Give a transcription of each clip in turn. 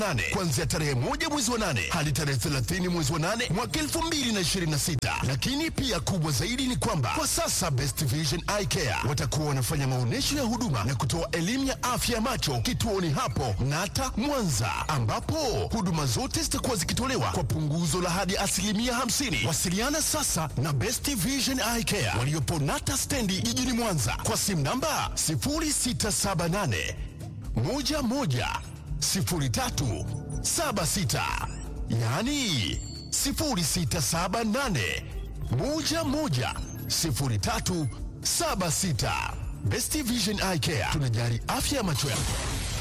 nane kuanzia tarehe moja mwezi wa nane hadi tarehe 30 mwezi wa nane mwaka 2026. Lakini pia kubwa zaidi ni kwamba kwa sasa Best Vision Eye Care watakuwa wanafanya maonyesho ya huduma na kutoa elimu ya afya ya macho kituoni hapo Nata Mwanza, ambapo huduma zote zitakuwa zikitolewa kwa punguzo la hadi asilimia 50. Wasiliana sasa na Best Vision Eye Care waliopo Nata stendi jijini Mwanza kwa simu namba 0678 11 03 76 yaani 0678 11 03 76. Best Vision Eye Care tunajali afya ya macho yako.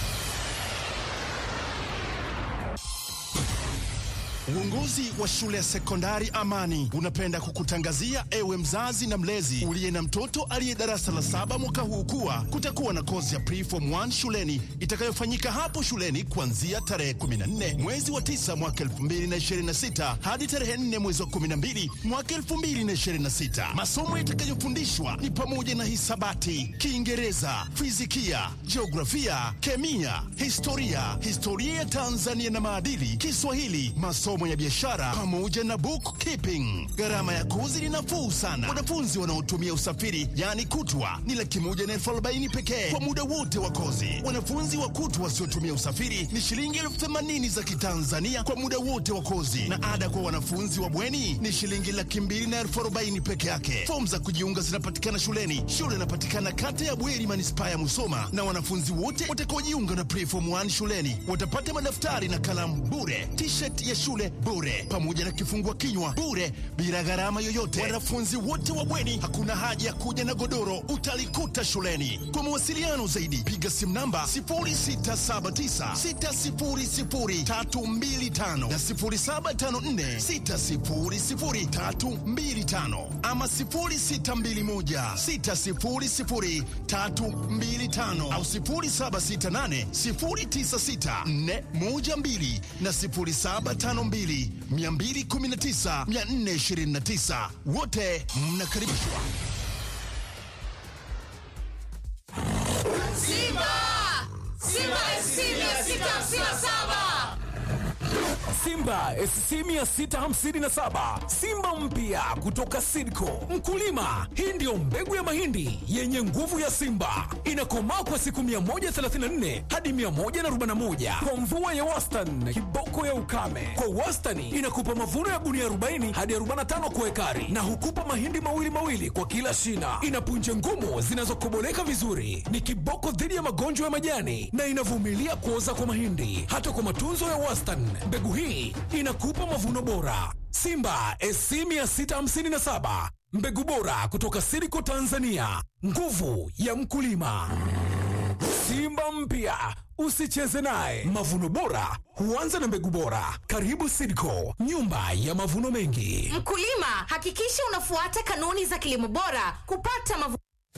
Uongozi wa shule ya sekondari Amani unapenda kukutangazia ewe mzazi na mlezi uliye na mtoto aliye darasa la saba mwaka huu kuwa kutakuwa na kozi ya preform 1 shuleni itakayofanyika hapo shuleni kuanzia tarehe 14 mwezi wa 9 mwaka 2026 hadi tarehe 4 mwezi wa 12 mwaka 2026. Masomo yatakayofundishwa ni pamoja na hisabati, Kiingereza, fizikia, jiografia, kemia, historia, historia ya Tanzania na maadili, Kiswahili, masomo ya biashara pamoja na bookkeeping. Gharama ya kozi ni nafuu sana. Wanafunzi wanaotumia usafiri yaani kutwa ni laki moja na elfu arobaini pekee kwa muda wote wa kozi. Wanafunzi wa kutwa wasiotumia usafiri ni shilingi elfu themanini za Kitanzania kwa muda wote wa kozi, na ada kwa wanafunzi wa bweni ni shilingi laki mbili na elfu arobaini peke yake. Fomu za kujiunga zinapatikana shuleni. Shule inapatikana kata ya Bweri, manispaa ya Musoma, na wanafunzi wote watakaojiunga na preform 1 shuleni watapata madaftari na kalamu bure, t-shirt ya shule bure, pamoja na kifungua kinywa bure, bila gharama yoyote. Wanafunzi wote wa bweni, hakuna haja ya kuja na godoro, utalikuta shuleni. Kwa mawasiliano zaidi, piga simu namba 0679600325 na 0754600325 ama 0621600325 au 0768096412 na 0752219429 wote mnakaribishwa. Simba! Simba SC 657! Simba SC 657 Simba mpya kutoka Sidco. Mkulima, hii ndiyo mbegu ya mahindi yenye nguvu ya Simba, inakomaa kwa siku 134 hadi 141 kwa mvua ya wastani, kiboko ya ukame. Kwa wastani inakupa mavuno ya gunia 40 hadi 45 kwa ekari, na hukupa mahindi mawili mawili kwa kila shina. Ina punje ngumu zinazokoboleka vizuri, ni kiboko dhidi ya magonjwa ya majani na inavumilia kuoza kwa mahindi. Hata kwa matunzo ya wastani, mbegu hii inakupa mavuno bora. Simba SC 657 mbegu bora kutoka Siriko Tanzania, nguvu ya mkulima. Simba mpya usicheze naye. Mavuno bora huanza na mbegu bora. Karibu Sidco, nyumba ya mavuno mengi. Mkulima, hakikisha unafuata kanuni za kilimo bora kupata mavuno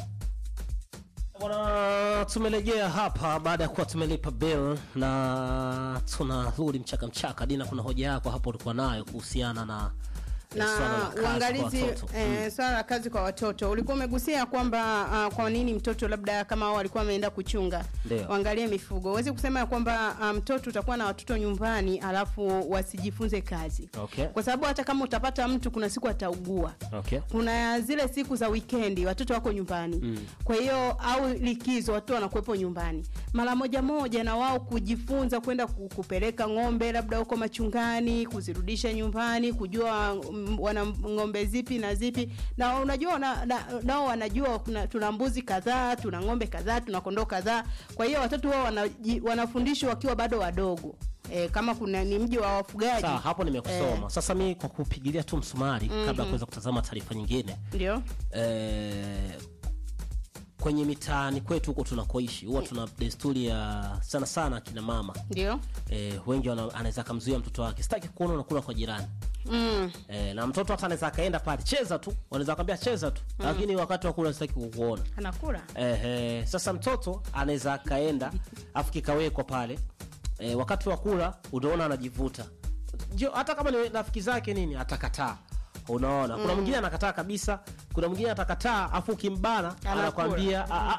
Bwana, tumerejea hapa baada ya kuwa tumelipa bill na tunarudi mchaka mchaka. Dina, kuna hoja yako hapo ulikuwa nayo kuhusiana na eh, swala la na kazi kwa uangalizi watoto. eh, swala la kazi kwa watoto ulikuwa umegusia kwamba uh, kwa nini mtoto labda kama hao walikuwa wameenda kuchunga Ndio. waangalie mifugo huwezi kusema ya kwamba ah, mtoto utakuwa na watoto nyumbani alafu wasijifunze kazi Okay. kwa sababu hata kama utapata mtu kuna siku ataugua Okay. kuna zile siku za wikendi watoto wako nyumbani mm. kwa hiyo au likizo watoto wanakuwepo nyumbani mara moja moja na wao kujifunza kwenda ku- kupeleka ng'ombe labda huko machungani kuzirudisha nyumbani kujua mm, wana ng'ombe zipi na zipi na unajua na, na, nao wanajua kuna, tuna mbuzi kadhaa tuna ng'ombe kadhaa tuna kondoo kadhaa kwa hiyo watoto wao wanaji- wanafundishwa wakiwa bado wadogo E, kama kuna ni mji wa wafugaji Sawa, hapo nimekusoma. Sasa mi kwa kupigilia tu msumari kabla ya kuweza kutazama taarifa nyingine ndio eh, kwenye mitaani kwetu huko tunakoishi huwa tuna desturi ya sana sana akina mama ndio eh, wengi wana- anaweza akamzuia mtoto wake sitaki kuona unakula kwa jirani mm. eh, na mtoto hata anaweza akaenda pale cheza tu wanaweza kwambia cheza tu lakini wakati wa kula sitaki kukuona anakula eh, eh, sasa mtoto anaweza akaenda afu kikawekwa pale eh, wakati wa kula unaona anajivuta ndio hata kama ni rafiki zake nini atakataa unaona kuna mwingine anakataa kabisa kuna mwingine atakataa afu ukimbana Anakula. anakwambia "Ah, ah, ah,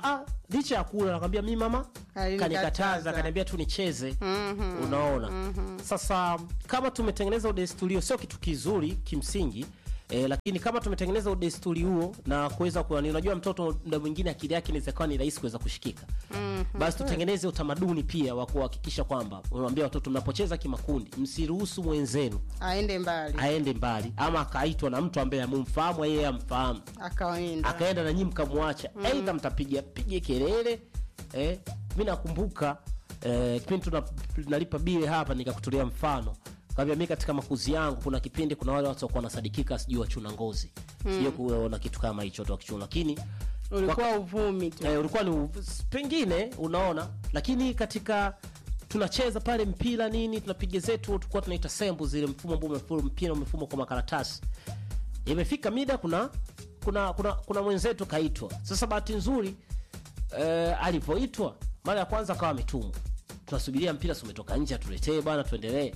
licha ya kula nakwambia mi mama Alinikataza. kanikataza kaniambia tu nicheze unaona sasa kama tumetengeneza udesturi huo sio kitu kizuri kimsingi E, lakini kama tumetengeneza udesturi huo na kuweza kuwa unajua mtoto muda mwingine akili yake inaweza kuwa ni rahisi kuweza kushikika basi tutengeneze utamaduni pia wa kuhakikisha kwamba unawambia watoto mnapocheza kimakundi msiruhusu mwenzenu aende mbali aende mbali ama akaitwa na mtu ambaye amumfahamu yeye amfahamu akaenda akaenda na nyinyi mkamwacha mm. aidha mtapiga pige kelele eh, mi nakumbuka eh, kipindi tuna- tunalipa bile hapa nikakutolea mfano kaambia mi katika makuzi yangu kuna kipindi kuna wale watu wakuwa wanasadikika sijui wachuna ngozi sijui kuona kitu kama hicho tu wakichuna lakini ulikuwa uvumi tu eh, ulikuwa ni u- pengine unaona lakini katika tunacheza pale mpira nini tunapiga zetu tulikuwa tunaita sembu zile mfumo ambao umefumwa mpira umefumwa kwa makaratasi imefika mida kuna kuna kuna, kuna mwenzetu kaitwa sasa bahati nzuri eh, alivyoitwa mara ya kwanza akawa ametumwa tunasubiria mpira si umetoka nje atuletee bana tuendelee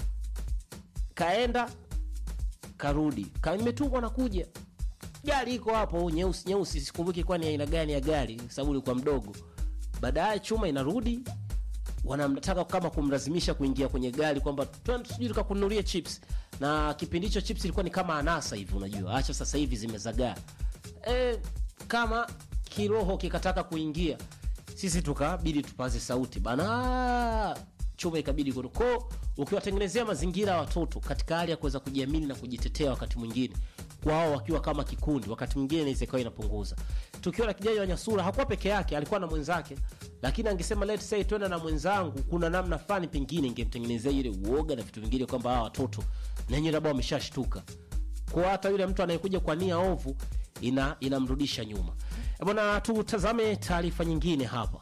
kaenda karudi Ka- nimetumwa nakuja gari iko hapo nyeusi nyeusi sikumbuki kwani aina gani ya gari sababu ilikuwa mdogo baadaye chuma inarudi wanamtaka kama kumlazimisha kuingia kwenye gari kwamba "Twende sijui tukakununulie chips na kipindi hicho chips ilikuwa ni kama anasa hivi unajua acha sasa hivi zimezagaa e, kama kiroho kikataka kuingia sisi tukabidi tupaze sauti bana chuma ikabidi kuno ko ukiwatengenezea mazingira ya watoto katika hali ya kuweza kujiamini na kujitetea wakati mwingine wao wakiwa kama kikundi wakati mwingine inaweza ikawa inapunguza tukio la kijana wa nyasura hakuwa peke yake alikuwa na mwenzake lakini angesema let's say twenda na mwenzangu kuna namna fulani pengine ingemtengenezea ile uoga na vitu vingine kwamba hawa watoto nenye labda wameshashtuka kwa hata yule mtu anayekuja kwa nia ovu ina inamrudisha nyuma Eh, bwana tutazame taarifa nyingine hapa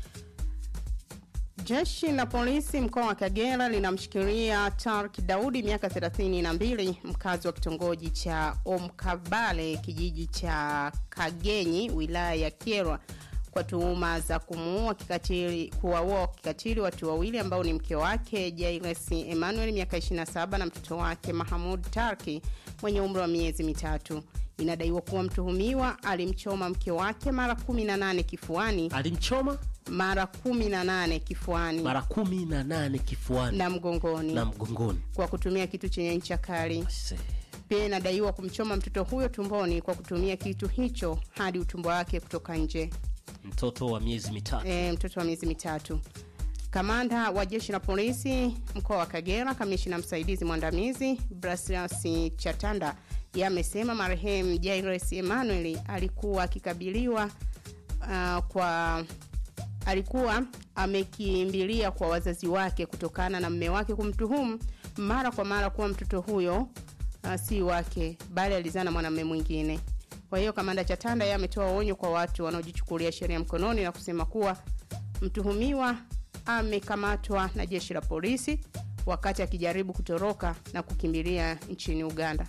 Jeshi la polisi mkoa wa Kagera linamshikilia Tark Daudi miaka 32 mkazi wa kitongoji cha Omkabale kijiji cha Kagenyi wilaya ya Kyerwa kwa tuhuma za kumuua kikatili kuwaua kikatili watu wawili ambao ni mke wake Jairus Emmanuel miaka 27 na mtoto wake Mahamud Tarki mwenye umri wa miezi mitatu. Inadaiwa kuwa mtuhumiwa alimchoma mke wake mara 18 kifuani alimchoma mara 18 kifuani mara kumi na nane kifuani na mgongoni na mgongoni kwa kutumia kitu chenye ncha kali. Se. Pia inadaiwa kumchoma mtoto huyo tumboni kwa kutumia kitu hicho hadi utumbo wake kutoka nje. mtoto wa miezi mitatu E, mtoto wa miezi mitatu. Kamanda wa jeshi la polisi mkoa wa Kagera, kamishina msaidizi mwandamizi Brasilas Chatanda yeye amesema marehemu Jairus Emmanuel alikuwa akikabiliwa uh, kwa alikuwa amekimbilia kwa wazazi wake kutokana na mme wake kumtuhumu mara kwa mara kuwa mtoto huyo uh, si wake bali alizaa na mwanamume mwingine. Kwa hiyo kamanda Chatanda yeye ametoa onyo kwa watu wanaojichukulia sheria mkononi na kusema kuwa mtuhumiwa amekamatwa na jeshi la polisi wakati akijaribu kutoroka na kukimbilia nchini Uganda.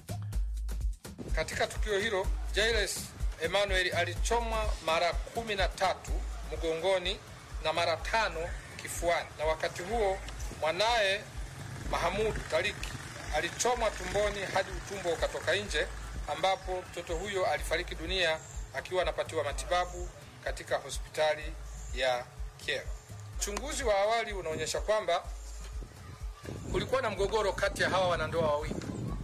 Katika tukio hilo Jairus Emmanuel alichomwa mara kumi na tatu mgongoni na mara tano kifuani, na wakati huo mwanaye Mahamud Tariki alichomwa tumboni hadi utumbo ukatoka nje, ambapo mtoto huyo alifariki dunia akiwa anapatiwa matibabu katika hospitali ya Kyerwa. Uchunguzi wa awali unaonyesha kwamba kulikuwa na mgogoro kati ya hawa wanandoa wawili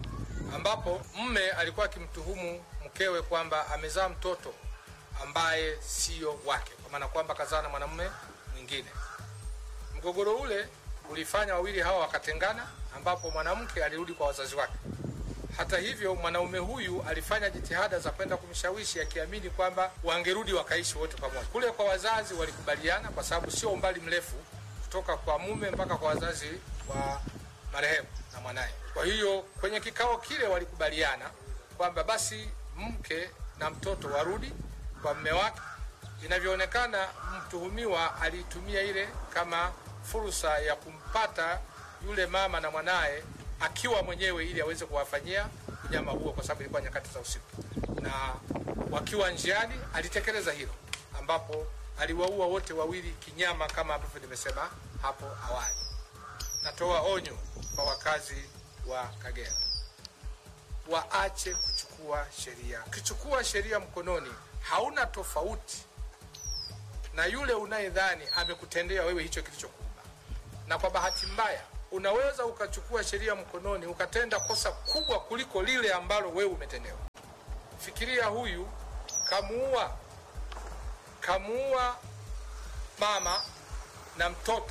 ambapo mme alikuwa akimtuhumu mkewe kwamba amezaa mtoto ambaye siyo wake, kwa maana kwamba kazaa na mwanamume mwingine. Mgogoro ule ulifanya wawili hawa wakatengana, ambapo mwanamke alirudi kwa wazazi wake. Hata hivyo, mwanaume huyu alifanya jitihada za kwenda kumshawishi akiamini kwamba wangerudi wakaishi wote pamoja. Kule kwa wazazi walikubaliana, kwa sababu sio umbali mrefu kutoka kwa mume mpaka kwa wazazi wa marehemu na mwanaye. Kwa hiyo kwenye kikao kile walikubaliana kwamba basi mke na mtoto warudi kwa mme wake. Inavyoonekana, mtuhumiwa aliitumia ile kama fursa ya kumpata yule mama na mwanaye akiwa mwenyewe ili aweze kuwafanyia unyama huo, kwa sababu ilikuwa nyakati za usiku, na wakiwa njiani alitekeleza hilo, ambapo aliwaua wote wawili kinyama kama ambavyo nimesema hapo awali. Natoa onyo kwa wakazi wa Kagera waache kuchukua sheria. Ukichukua sheria mkononi, hauna tofauti na yule unayedhani amekutendea wewe hicho kilichokuumba. Na kwa bahati mbaya, unaweza ukachukua sheria mkononi ukatenda kosa kubwa kuliko lile ambalo wewe umetendewa. Fikiria huyu kamuua, kamuua mama na mtoto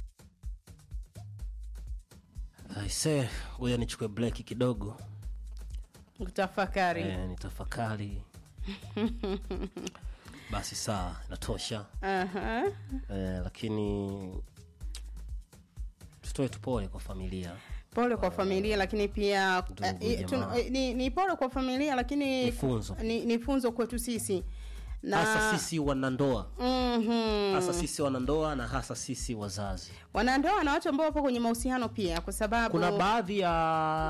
aise huyo nichukue break kidogo Utafakari. eh, nitafakari basi saa inatosha Aha. eh, lakini tutoe tupole kwa familia Pole kwa familia lakini pia Ndugu, eh, tun- jamaa. eh, ni, ni pole kwa familia lakini Ni funzo. ni, ni funzo kwetu sisi na hasa sisi wanandoa Mhm. hasa sisi wanandoa na hasa sisi wazazi wanandoa na watu ambao wapo kwenye mahusiano pia kwa sababu kuna baadhi ya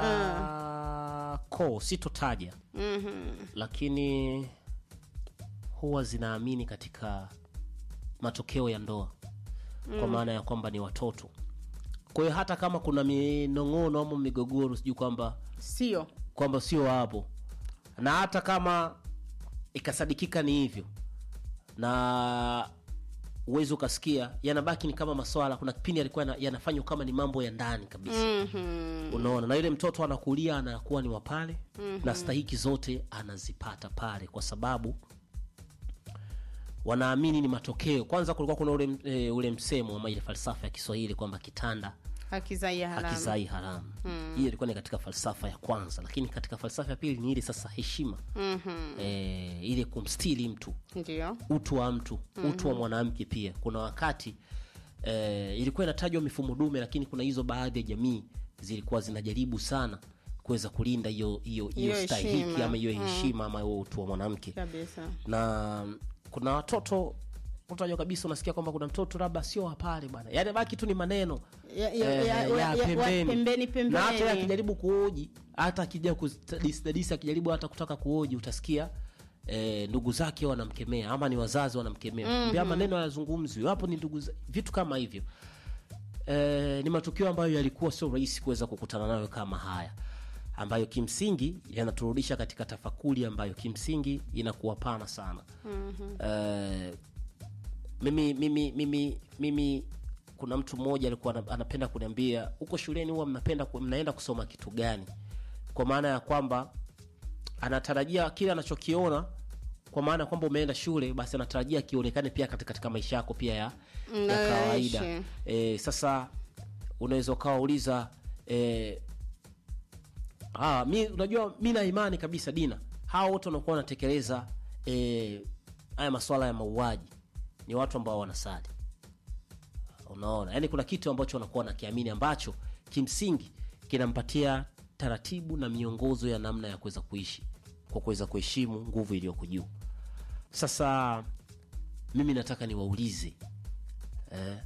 koo sitotaja Mhm. lakini huwa zinaamini katika matokeo ya ndoa kwa maana ya kwamba ni watoto kwa hiyo hata kama kuna minong'ono ama migogoro sijui kwamba sio kwamba sio hapo na hata kama ikasadikika ni hivyo na uwezi ukasikia yanabaki ni kama maswala kuna kipindi alikuwa yana- yanafanywa kama ni mambo ya ndani kabisa Mhm. unaona na yule mtoto anakulia anakuwa ni wapale mm-hmm. na stahiki zote anazipata pale kwa sababu wanaamini ni matokeo kwanza kulikuwa kuna ule, e, ule msemo ama ile falsafa ya kiswahili kwamba kitanda haki za ya haramu hakizai haramu hiyo ilikuwa ni katika falsafa ya kwanza lakini katika falsafa ya pili ni ile sasa heshima Mhm. e, ile kumstili mtu ndio utu wa mtu utu wa mwanamke pia kuna wakati eh, ilikuwa inatajwa mifumo dume lakini kuna hizo baadhi ya jamii zilikuwa zinajaribu sana kuweza kulinda hiyo hiyo hiyo Hiyo stahiki heshima. ama hiyo heshima ama huo utu wa mwanamke kabisa na kuna watoto utajwa kabisa unasikia kwamba kuna mtoto labda sio wapale bwana yani baki tu ni maneno Ya- ya- eh, ya- ya ya- ya- pembeni. pembeni, pembeni. na hata yeye akijaribu kuoji hata akija kudadisi akijaribu hata kutaka kuoji utasikia eh, ndugu zake wanamkemea ama ni wazazi wanamkemea mm-hmm. maneno hayazungumzwi hapo ni ndugu za- vitu kama hivyo eh, ni matukio ambayo yalikuwa sio rahisi kuweza kukutana nayo kama haya ambayo kimsingi yanaturudisha katika tafakuri ambayo kimsingi inakuwa pana sana mm-hmm. eh, mimi mimi mimi mimi kuna mtu mmoja alikuwa ana- anapenda kuniambia huko shuleni huwa mnapenda ku- mnaenda kusoma kitu gani kwa maana ya kwamba anatarajia kile anachokiona kwa maana ya kwamba umeenda shule basi anatarajia kionekane pia katika, katika maisha yako pia ya, ya Unayoishi. kawaida e, sasa unaweza ukawauliza e, ah, mi unajua mi na imani kabisa dina hawa wote wanakuwa wanatekeleza e, haya maswala ya mauaji ni watu ambao wanasali unaona yaani kuna kitu ambacho wanakuwa wanakiamini ambacho kimsingi kinampatia taratibu na miongozo ya namna ya kuweza kuishi kwa kuweza kuheshimu nguvu iliyoko juu sasa mimi nataka niwaulize eh,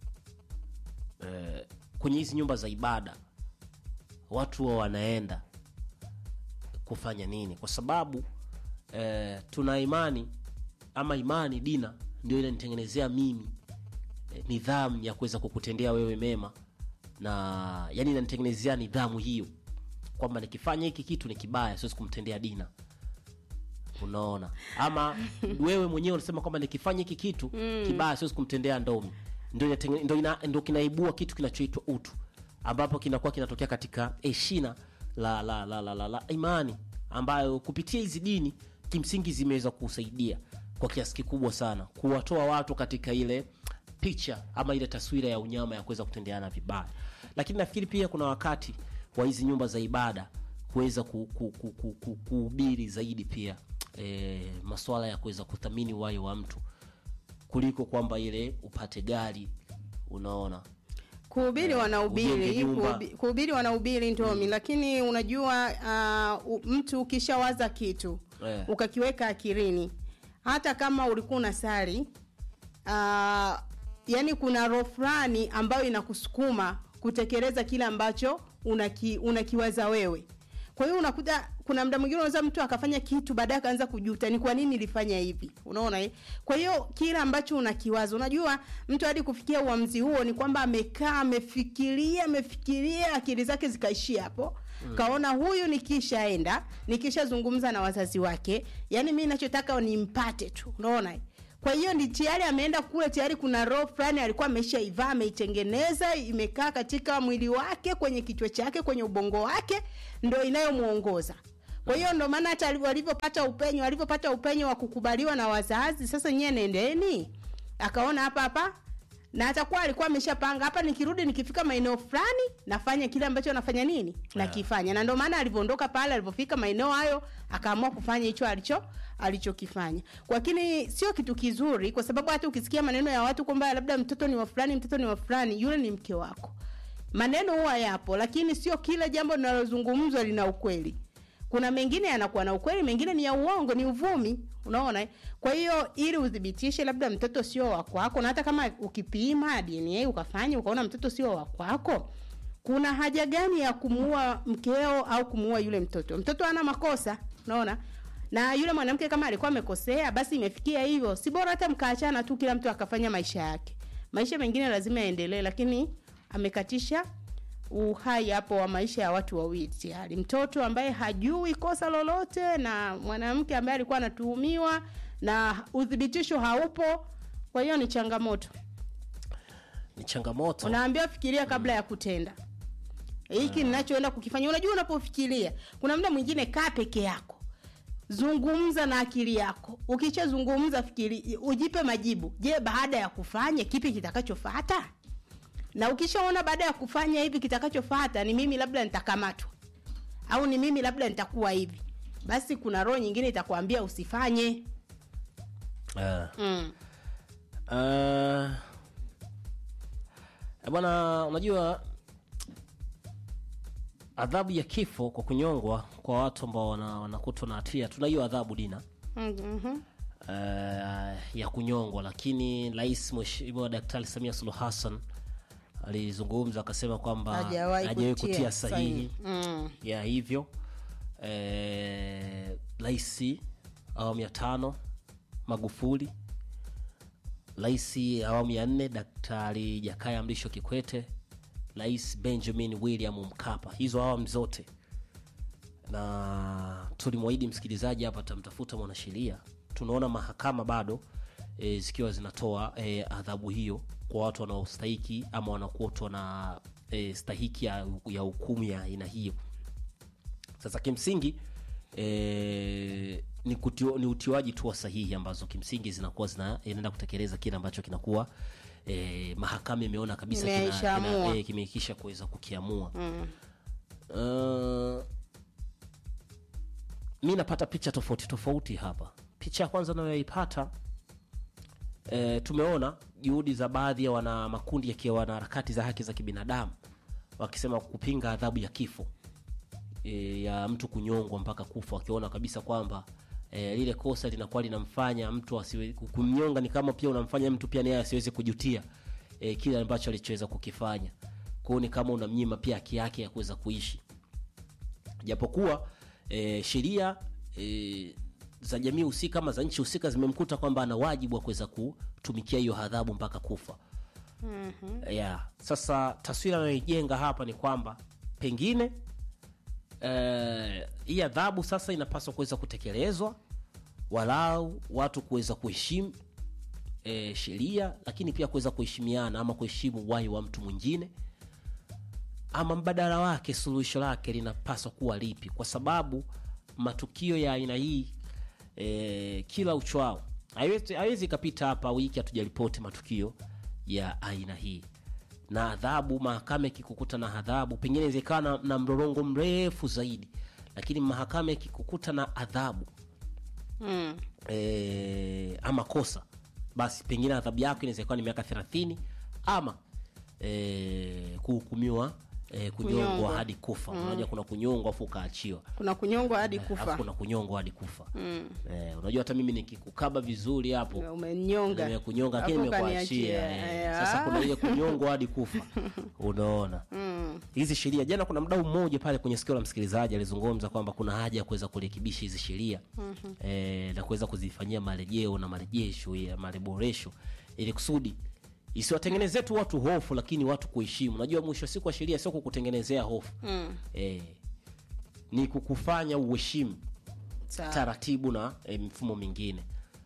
eh, kwenye hizi nyumba za ibada watu wa wanaenda kufanya nini kwa sababu eh, tuna imani ama imani dina ndio inanitengenezea mimi eh, nidhamu ya kuweza kukutendea wewe mema na yani inanitengenezea nidhamu hiyo kwamba nikifanya hiki kitu ni kibaya siwezi kumtendea dina unaona ama wewe mwenyewe unasema kwamba nikifanya hiki kitu mm. kibaya siwezi kumtendea ndomi ndo, inatenge- ndo, ina, ndo kinaibua kitu kinachoitwa utu ambapo kinakuwa kinatokea katika heshina la, la, la, la, la, la imani ambayo kupitia hizi dini kimsingi zimeweza kusaidia kwa kiasi kikubwa sana kuwatoa watu katika ile picha ama ile taswira ya unyama ya kuweza kutendeana vibaya lakini nafikiri pia kuna wakati wa hizi nyumba za ibada kuweza ku, ku, ku, ku, ku, kuhubiri zaidi pia e, maswala ya kuweza kuthamini uhai wa mtu kuliko kwamba ile upate gari unaona kuhubiri ujenge wanahubiri nyumba. kuhubi- kuhubiri wanahubiri ndomi lakini unajua uh, u- mtu ukishawaza kitu Eh. ukakiweka akilini hata kama ulikuwa unasali uh, yani kuna roho fulani ambayo inakusukuma kutekeleza kile ambacho unaki, unakiwaza wewe kwa hiyo unakuta kuna mda mwingine unaweza mtu akafanya kitu baadaye akaanza kujuta ni kwa nini nilifanya hivi unaona eh? kwa hiyo kile ambacho unakiwaza unajua mtu hadi kufikia uamzi huo ni kwamba amekaa amefikiria amefikiria akili zake zikaishia hapo mm. kaona huyu nikishaenda nikishazungumza na wazazi wake yani mi nachotaka nimpate tu unaona eh? kwa hiyo ni tayari ameenda kule tayari kuna roho fulani alikuwa ameshaivaa ameitengeneza imekaa katika mwili wake kwenye kichwa chake kwenye ubongo wake ndo inayomuongoza kwa hiyo ndo maana hata walivyopata upenyo walivyopata upenyo wa kukubaliwa na wazazi sasa nyie nendeni akaona hapa hapa na atakuwa alikuwa ameshapanga hapa nikirudi nikifika maeneo fulani nafanya kile ambacho nafanya nini nakifanya na ndio maana alivyoondoka pale alivyofika maeneo hayo akaamua kufanya hicho alicho alichokifanya lakini sio kitu kizuri kwa sababu hata ukisikia maneno ya watu kwamba labda mtoto ni wa fulani mtoto ni wa fulani yule ni mke wako maneno huwa yapo lakini sio kila jambo linalozungumzwa lina ukweli kuna mengine yanakuwa na ukweli mengine ni ya uongo ni uvumi unaona eh? kwa hiyo ili uthibitishe labda mtoto sio wa kwako na hata kama ukipima dna ukafanya ukaona mtoto sio wa kwako kuna haja gani ya kumuua mkeo au kumuua yule mtoto mtoto ana makosa unaona na yule mwanamke kama alikuwa amekosea basi imefikia hivyo si bora hata mkaachana tu kila mtu akafanya maisha yake maisha mengine lazima yaendelee lakini amekatisha uhai hapo wa maisha ya watu wawili tayari mtoto ambaye hajui kosa lolote na mwanamke ambaye alikuwa anatuhumiwa na uthibitisho haupo kwa hiyo ni changamoto ni changamoto unaambiwa fikiria kabla ya kutenda hiki ninachoenda kukifanya unajua unapofikiria kuna muda mwingine kaa peke yako zungumza na akili yako ukishazungumza fikiri ujipe majibu je baada ya kufanya kipi kitakachofata na ukishaona baada ya kufanya hivi kitakachofata ni mimi labda nitakamatwa au ni mimi labda nitakuwa hivi basi kuna roho nyingine itakwambia usifanye Ah. mm. Ah. Eh, bwana unajua adhabu ya kifo kwa kunyongwa kwa watu ambao wana- wanakutwa na hatia tuna hiyo adhabu dina mm-hmm. uh, ya kunyongwa lakini rais mheshimiwa daktari samia suluhu hassan alizungumza akasema kwamba Hajawahi hajawahi kutia kutia sahihi mm. ya hivyo eh, rais awamu ya tano magufuli rais awamu ya nne daktari jakaya mrisho kikwete rais benjamin william mkapa hizo awamu zote na tulimwahidi msikilizaji hapa tamtafuta mwanasheria tunaona mahakama bado e, zikiwa zinatoa e, adhabu hiyo kwa watu wanaostahiki ama wanakuotwa na e, stahiki ya, ya hukumu ya aina hiyo sasa kimsingi e, ni, kutio, ni utiwaji tu wa sahihi ambazo kimsingi zinakuwa zina- inaenda kutekeleza kile ambacho kinakuwa e, mahakama imeona kabisa kina- Imeishaamua. kina- e, kimeikisha kuweza kukiamua mm. uh, mi napata picha tofauti tofauti hapa picha ya kwanza nayoipata e, tumeona juhudi za baadhi ya wana makundi yakiwa wana harakati za haki za kibinadamu wakisema kupinga adhabu ya kifo e, ya mtu kunyongwa mpaka kufa wakiona kabisa kwamba e, lile kosa linakuwa linamfanya mtu asiwe kumnyonga ni kama pia unamfanya mtu pia naye asiweze kujutia e, kile ambacho alichoweza kukifanya kwao ni kama unamnyima pia haki yake ya kuweza kuishi japokuwa e, sheria e, za jamii husika ama za nchi husika zimemkuta kwamba ana wajibu wa kuweza kutumikia hiyo adhabu mpaka kufa mm-hmm. yeah. sasa taswira anayoijenga hapa ni kwamba pengine eh, hii adhabu sasa inapaswa kuweza kutekelezwa walau watu kuweza kuheshimu e, sheria lakini pia kuweza kuheshimiana ama kuheshimu uhai wa mtu mwingine ama mbadala wake suluhisho lake linapaswa kuwa lipi kwa sababu matukio ya aina hii e, kila uchwao haiwezi haiwezi ikapita hapa wiki hatujaripoti matukio ya aina hii na adhabu mahakama ikikukuta na adhabu pengine inawezekana na, na mrorongo mrefu zaidi lakini mahakama ikikukuta na adhabu Mm. e, ama kosa basi pengine adhabu yako inaweza kuwa ni miaka thelathini ama e, kuhukumiwa e, kunyongwa Kunyongwa. hadi kufa mm. unajua kuna kunyongwa afu ukaachiwa kuna kunyongwa hadi alafu kufa kuna kunyongwa hadi kufa mm. e, unajua hata mimi nikikukaba vizuri hapo umenyonga nimekunyonga lakini Alafu nimekuachia ukaniachia. eh. Eh, sasa ah. kuna ile kunyongwa hadi kufa unaona hizi sheria jana kuna mdau mmoja pale kwenye sikio la msikilizaji alizungumza kwamba kuna haja ya kuweza kurekebisha hizi sheria eh, na kuweza kuzifanyia marejeo na marejesho ya mareboresho ili kusudi isiwatengenezee tu watu hofu lakini watu kuheshimu najua mwisho wa siku wa sheria sio kukutengenezea hofu mm. eh, ni kukufanya uheshimu Sawa. taratibu na e, mifumo mingine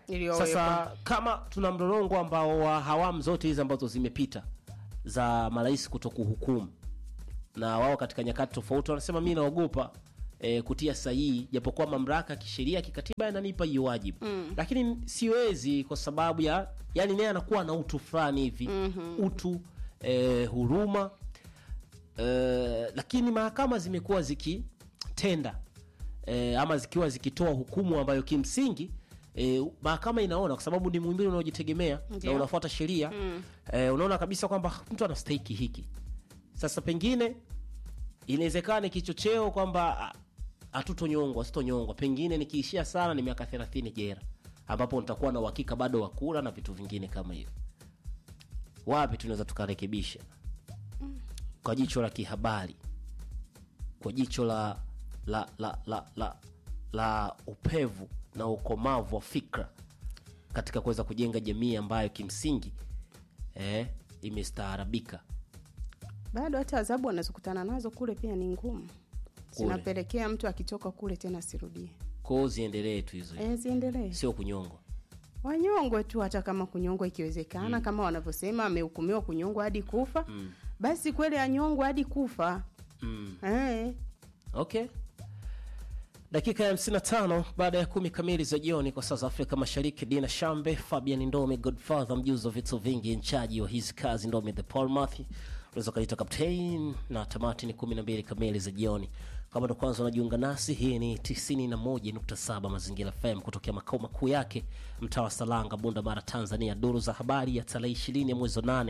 Iliyowekwa. sasa kama tuna mlolongo ambao wa hawamu zote hizi ambazo zimepita za marais kuto kuhukumu na wao katika nyakati tofauti wanasema mi naogopa e, kutia sahihi japokuwa mamlaka ya kisheria kikatiba yananipa hiyo wajibu mm. lakini siwezi kwa sababu ya yani naye anakuwa na utu fulani hivi mm-hmm. utu e, huruma e, lakini mahakama zimekuwa zikitenda e, ama zikiwa zikitoa hukumu ambayo kimsingi E, mahakama inaona kwa sababu ni muhimbili unaojitegemea na Ndio. unafuata sheria mm. e, unaona kabisa kwamba mtu anastahiki hiki sasa pengine inawezekana kichocheo kwamba ah, hatutonyongwa sitonyongwa pengine nikiishia sana ni miaka 30 jera ambapo nitakuwa na uhakika bado wa kula na vitu vingine kama hivyo wapi tunaweza tukarekebisha kwa jicho la kihabari kwa jicho la la la la, la, la upevu na ukomavu wa fikra katika kuweza kujenga jamii ambayo kimsingi eh, imestaarabika bado hata adhabu wanazokutana nazo kule pia ni ngumu zinapelekea mtu akitoka kule tena asirudie kwao ziendelee tu hizo e, ziendelee sio kunyongwa wanyongwe tu hata kama kunyongwa ikiwezekana mm. kama wanavyosema amehukumiwa kunyongwa hadi kufa mm. basi kweli anyongwe hadi kufa mm. e, okay dakika ya 55 baada ya kumi kamili za jioni kwa saa za afrika mashariki dina shambe fabian ndome godfather mjuzi wa vitu vingi nchaji wa hizi kazi ndome the palmath unaweza ukalita captain na tamati ni 12 kamili za jioni kama ndo kwanza unajiunga nasi hii ni 91.7 mazingira fm kutokea makao makuu yake mtaa wa salanga bunda mara tanzania duru za habari ya tarehe 20 ya mwezi wa 8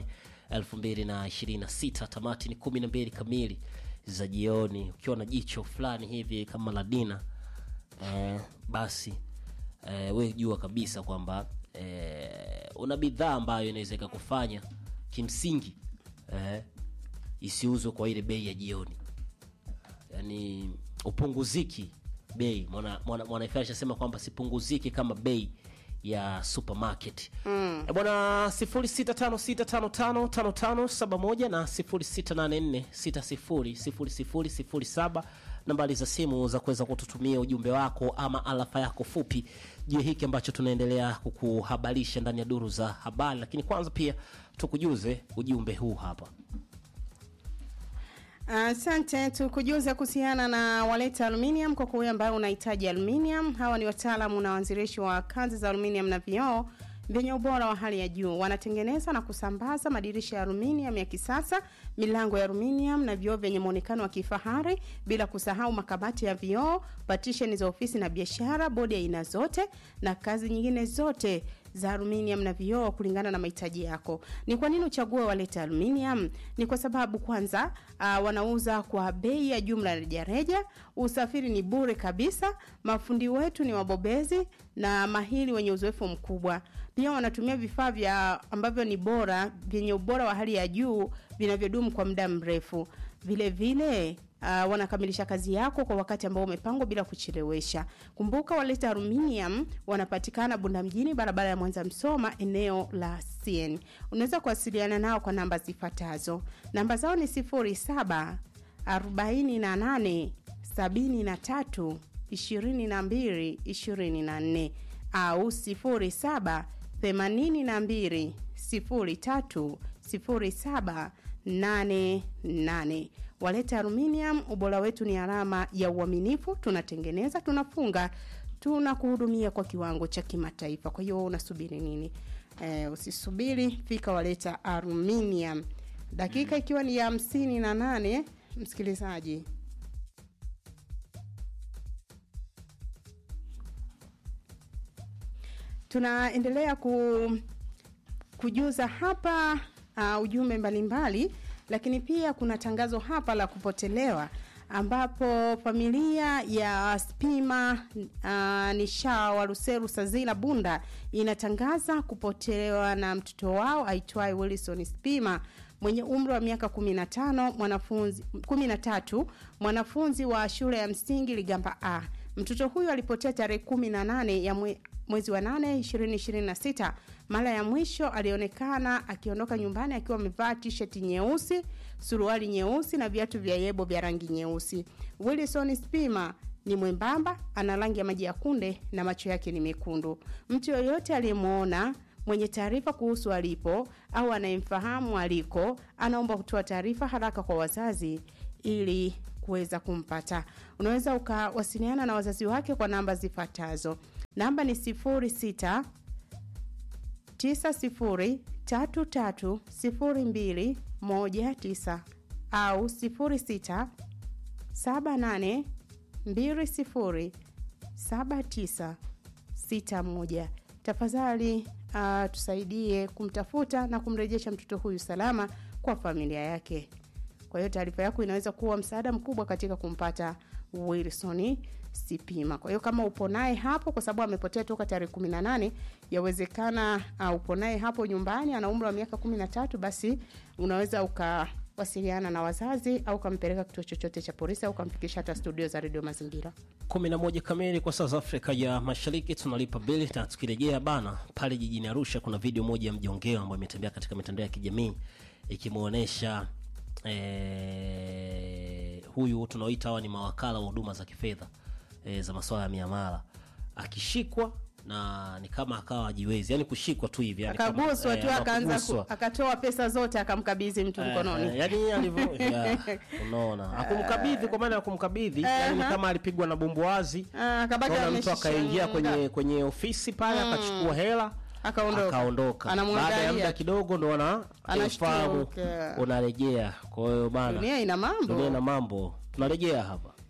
2026 tamati ni 12 kamili za jioni ukiwa na jicho fulani hivi kama la dina eh, basi eh, we jua kabisa kwamba eh, una bidhaa ambayo inaweza ikakufanya kimsingi eh, isiuzwe kwa ile bei ya jioni yani upunguziki bei mwana, mwana, mwana ashasema kwamba sipunguziki kama bei ya supermarket mm. bwana 0656555571 na 0684600007 nambari za simu za kuweza kututumia ujumbe wako ama alafa yako fupi juu ya hiki ambacho tunaendelea kukuhabarisha ndani ya duru za habari lakini kwanza pia tukujuze ujumbe huu hapa Asante, tukujuza kuhusiana na Waleta Aluminium kwa kuwe ambayo unahitaji aluminium. Hawa ni wataalamu na waanzilishi wa kazi za aluminium na vioo vyenye ubora wa hali ya juu. Wanatengeneza na kusambaza madirisha ya aluminium ya kisasa, milango ya aluminium na vioo vyenye muonekano wa kifahari, bila kusahau makabati ya vioo, partition za ofisi na biashara, bodi ya aina zote na kazi nyingine zote za aluminium na vioo kulingana na mahitaji yako. Ni kwa nini uchague Waleta Aluminium? Ni kwa sababu kwanza, uh, wanauza kwa bei ya jumla rejareja, usafiri ni bure kabisa, mafundi wetu ni wabobezi na mahili wenye uzoefu mkubwa. Pia wanatumia vifaa vya ambavyo ni bora vyenye ubora wa hali ya juu vinavyodumu kwa muda mrefu. Vile vile Uh, wanakamilisha kazi yako kwa wakati ambao umepangwa bila kuchelewesha. Kumbuka Waleta Aluminium wanapatikana Bunda mjini, barabara ya Mwanza Msoma, eneo la CN. Unaweza kuwasiliana nao kwa namba zifuatazo. Namba zao ni 07 48 73 22 24 au 07 82 03 07 88. Waleta Aluminium, ubora wetu ni alama ya uaminifu. Tunatengeneza, tunafunga, tunakuhudumia kwa kiwango cha kimataifa. Kwa hiyo unasubiri nini? Eh, usisubiri, fika Waleta Aluminium. Dakika ikiwa ni ya hamsini na nane, msikilizaji tunaendelea ku, kujuza hapa uh, ujumbe mbalimbali lakini pia kuna tangazo hapa la kupotelewa ambapo familia ya Spima uh, Nisha wa Ruseru Sazila Bunda inatangaza kupotelewa na mtoto wao aitwaye Wilson Spima mwenye umri wa miaka 15 mwanafunzi 13 mwanafunzi wa shule ya msingi Ligamba A. Mtoto huyo alipotea tarehe 18 ya mwe, mwezi wa 8 2026. Mara ya mwisho alionekana akiondoka nyumbani akiwa amevaa t-shirt nyeusi, suruali nyeusi na viatu vya yebo vya rangi nyeusi. Wilson Spima ni mwembamba, ana rangi ya maji ya kunde na macho yake ni mekundu. Mtu yoyote aliyemwona mwenye taarifa kuhusu alipo au anayemfahamu aliko, anaomba kutoa taarifa haraka kwa wazazi ili kuweza kumpata. Unaweza ukawasiliana na wazazi wake kwa namba zifuatazo. Namba ni 06 90330219 au 06 78 20 7961. Tafadhali uh, tusaidie kumtafuta na kumrejesha mtoto huyu salama kwa familia yake. Kwa hiyo taarifa yako inaweza kuwa msaada mkubwa katika kumpata Wilson Sipima. Kwa hiyo kama upo naye hapo, kwa sababu amepotea toka tarehe 18, yawezekana uh, upo naye hapo nyumbani, ana umri wa miaka 13, basi unaweza ukawasiliana na wazazi au ukampeleka kituo chochote cha polisi au ukamfikisha hata studio za redio Mazingira. 11 kamili kwa saa za Afrika ya Mashariki, tunalipa bili na tukirejea bana, pale jijini Arusha kuna video moja ya mjongeo ambayo imetembea katika mitandao ya kijamii ikimwonyesha eh, huyu tunaoita hawa ni mawakala wa huduma za kifedha eh, za masuala ya miamala akishikwa na ni kama akawa ajiwezi, yani kushikwa tu hivi yani kama- Akaguswa eh, tu ama akaanza ku, kuguswa. akatoa pesa zote akamkabidhi mtu Eh, mkononi. yani alivyo ya, unaona akumkabidhi kwa maana ya kumkabidhi yani ni kama alipigwa na bumbuazi Ah, akabaki Kaona mtu ameshika akaingia nga. kwenye kwenye ofisi pale akachukua hela Akaondoka. akaondoka. Anamwangalia Baada ya muda tu. kidogo ndo ana Anashtuka. ufahamu unarejea. Kwa hiyo bana, Dunia ina mambo. dunia na mambo, tunarejea hapa.